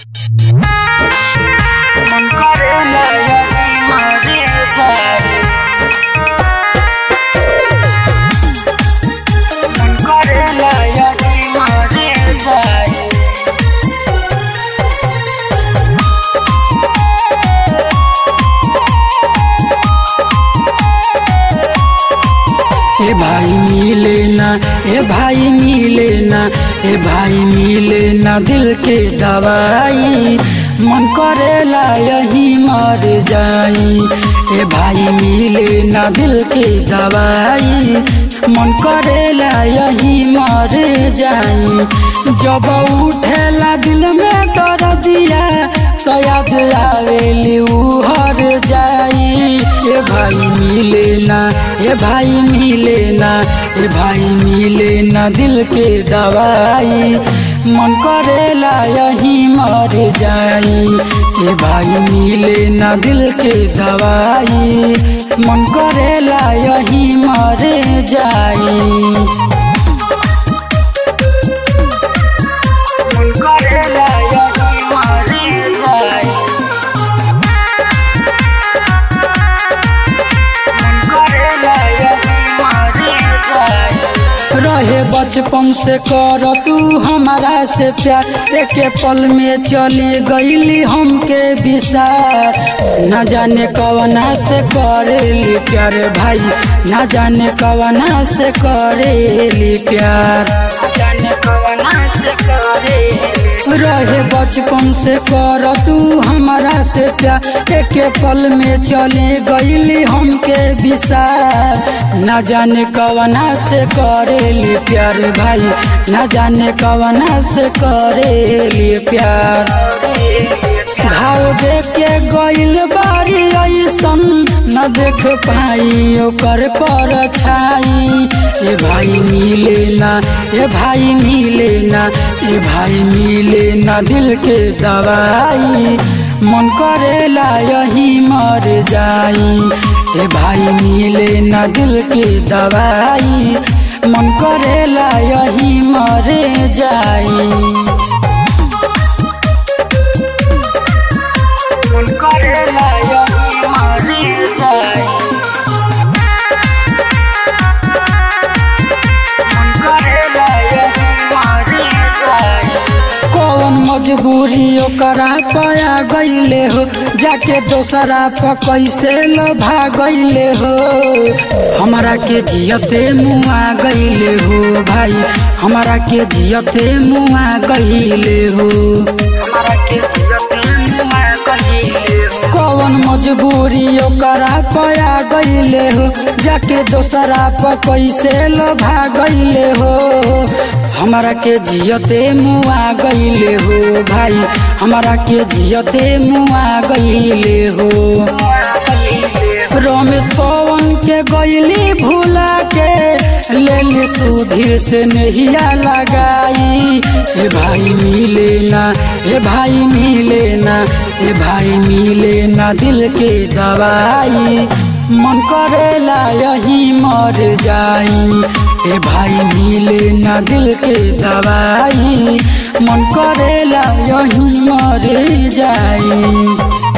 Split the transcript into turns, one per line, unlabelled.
ए भाई मिले ना ए भाई मिले ना ए भाई मिले ना दिल के दवाई मन करेला यही मर जाई ए भाई मिले ना दिल के दवाई मन करेला यही मर जाई जब उठेला दिल में कर दिया तो याद आवेली उ हर जाई ए भाई मिले ना ए भाई मिले ना ए भाई मिले ना दिल के दवाई मन करेला यही मर जाई ए भाई मिले ना दिल के दवाई मन करेला यही मर जाई मन करेला यही मर जाई मन करेला यही मर जाई रहे बचपन से कर तू हमारा से प्यार एक पल में चली गईली हमके विसार न जाने कवना से करेली प्यार भाई न जाने कवना से करेली प्यार न जाने कवना से करेली रहे बचपन से कर तू हमारा से प्यार एक पल में चले गईली हमके विसार न जाने कवना से करेली प्यार भाई न जाने कवना से करेली प्यार घाव देख के गईल बारी ऐसन न देख पाई ओकर पर छाई ए भाई मिले ना ए भाई मिले ना ए भाई मिले ना दिल के दवाई मन करेला यही मर जाई ए भाई मिले ना दिल के दवाई मन करेला यही मर जाई मन करेला यही मर जाई मन करेला यही मर जाई कौन मजबूरी ओकरा पया गईले हो जाके दोसरा प कैसे लोभा गईले हो हमारा के जियते मुआ गईले हो भाई हमारा के जियते मुआ गईले हो हमारा के जियते मुआ गईले हो कौन मजबूरी ओकरा पया गईले हो जाके दोसरा प कैसे लोभा गईले हो हमारा के जियते मुआ गईले हो भाई हमारा के जियते मुआ गईले हो रमेश पवन के गईली भूला के लेली सुधीर से नहिया लगाई ए भाई मिले ना ए भाई मिले ना ए भाई मिले ना दिल के दवाई मन करेला यही मर जाई ए भाई मिले ना दिल के दवाई मन करेला यही मर जाई